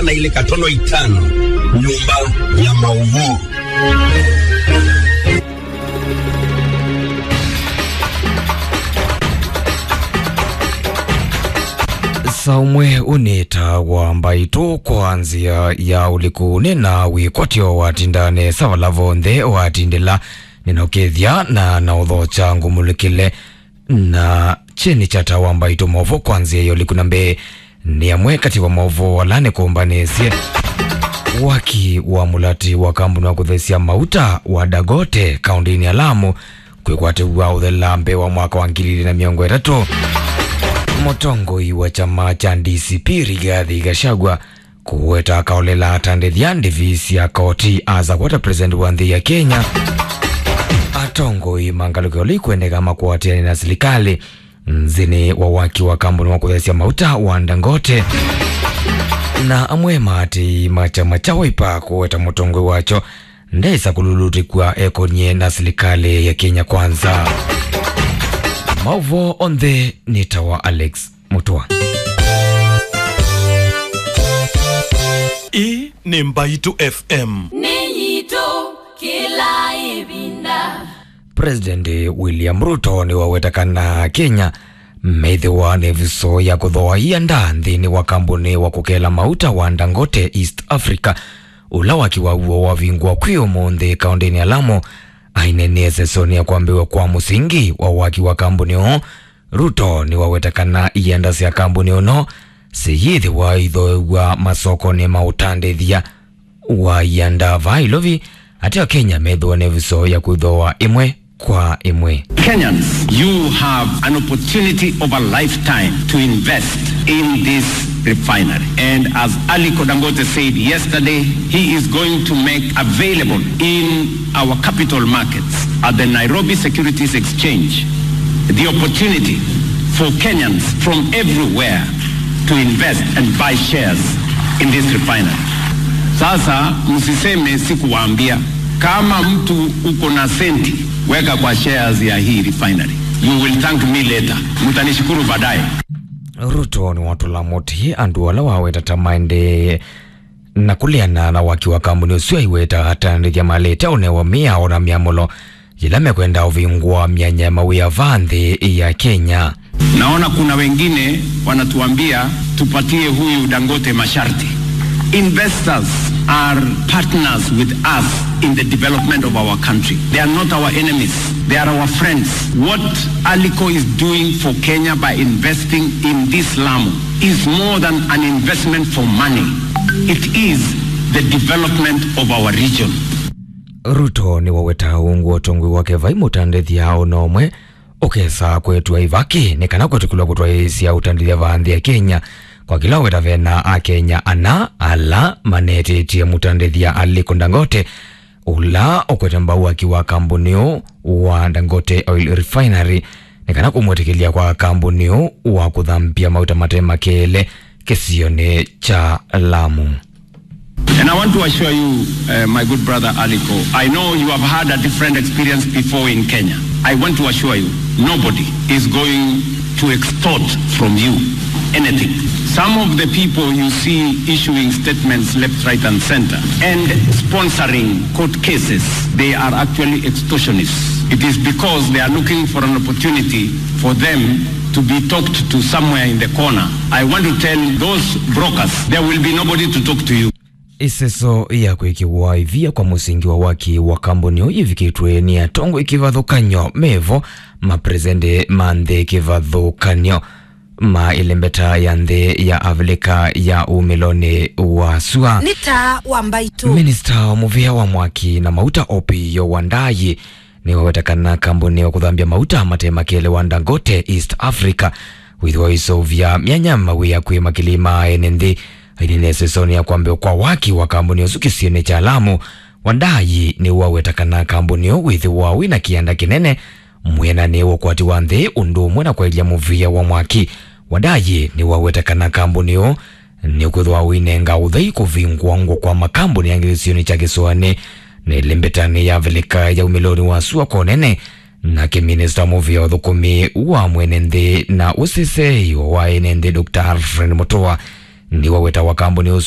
na ile katono itano nyumba ya mauvuu saumwe unita wa mbaitu kwanzia ya ulikune na wikwatio watindane savalavo nthe watindila ninokethya na nauthocha ngumulikile na chini chata wa mbaitu movo kwanzia ya ulikuna mbe ni amwe kati wa movo wala nikumbanisye waki wa mulati wa kambuni wa kuthesia mauta wa dagote kaundini ya lamu kwikwatiwa uthela mbe wa mwaka wa ngiri na miongo itatu mutongoi wa chama cha DCP Rigathi Gachagua kuweta akaolela atandithia ndivisi ya koti aza kwata president wa nthi ya Kenya atongoi mangaluko likwendeka makwatiani na serikali nzini wa waki wa kambuni wa kuthesia mauta wa Dangote na amwe mati machama cha Wiper kuweta mutongoi wacho ndesa kululutikwa ekonye na serikali ya Kenya kwanza mauvo onthe nitawa alex mutua hii ni mbaitu fm nĩnyitũ kĩla ĩvinda president william ruto ni wawetakana kenya methiwa ni viso ya kuthoaia nda nthini wa kambuni wa kukela mauta wa dangote east africa ula wakiwa uo wavingwa kwi umunthi kaundini ya lamu ainenie sesoni ya kwambiwa kwa musingi wa waki wa kambuni oo ruto ni wawetakana ienda sya kambuni uno siyithiwa ithoewa masoko ni mautandithia wa ienda vailovi ateo kenya methiwa ni viso ya kwithoa imwe kwa imwe Kenyans, you have an opportunity of a lifetime to invest in this refinery. And as Ali Kodangote said yesterday, he is going to make available in our capital markets at the Nairobi Securities Exchange the opportunity for Kenyans from everywhere to invest and buy shares in this refinery. Sasa msiseme sikuwaambia, kama mtu uko na senti weka kwa shares ya hii refinery. You will thank me later. Mtanishukuru baadaye. ruto ni watula muti andu ala waweta maende na kuliana na waki wa kambuni usio iweta atandithia malete unewa miao na miamulo yila mekwenda uvingwa myanya mawia vanthi ya kenya Naona kuna wengine wanatuambia tupatie huyu Dangote masharti. Investors are partners with us in the development of our country. They are not our enemies. They are our friends. What Alico is doing for Kenya by investing in this Lamu is more than an investment for money. It is the development of our region. ruto ni waweta ungu utongwi wake vai mutandithia unomwe ukesa kwetua ivaki ni kana kwetukilwa kutwaisya utandithia vanthi ya kenya kwa kila weta vena a kenya ana ala manetitie mutandithia aliko dangote ula ukwete mbau akiwa kambuniu wa dangote oil refinery ni kana kumwetikilia kwa kambuniu wa kuthambia mauta mate makele kisioni cha lamu And I want to assure you, uh, my good brother Aliko, I know you have had a different experience before in Kenya. I want to assure you, nobody is going to extort from you anything. Some of the people you see issuing statements left, right, and center and sponsoring court cases, they are actually extortionists. It is because they are looking for an opportunity for them to be talked to somewhere in the corner. I want to tell those brokers, there will be nobody to talk to you. iseso ya kwikiwa ivia kwa musingi wa waki wa kambuni uyu ivikitwe ni atongo ikivathukanyo mevo mapresende ma nthi ikivathukanyo ma ilembeta ya nthi ya avilika ya umiloni wa sua nĩ ta wa mbaitu minista wa muvia wa mwaki na mauta opiyo wandayi ni wawetakana kambuni wa kuthambia mauta matemakele wa dangote east africa withiwa isovya myanya mawia kwi makilima ene nthi ainene ya kwambio kwa waki wa kambuni usu kisioni cha lamu wandayi ni wawetakana kambuni u withiwa wina kianda kinene mwena ni ukwati wa nthi undu umwe na kwelia muvia wa mwaki wandayi ni wawetakana kambuni u ni kwithwa winenga uthei kuvingwa ngwa kwa makambuni yangi gicioni cha gicwani ni limbetani ya vilika ya umiloni wa sua konene na kiminista muvia uthukumi wa mwene nthi na usisei wa ene nthi dr alfred mutua ni waweta wa kambuni usu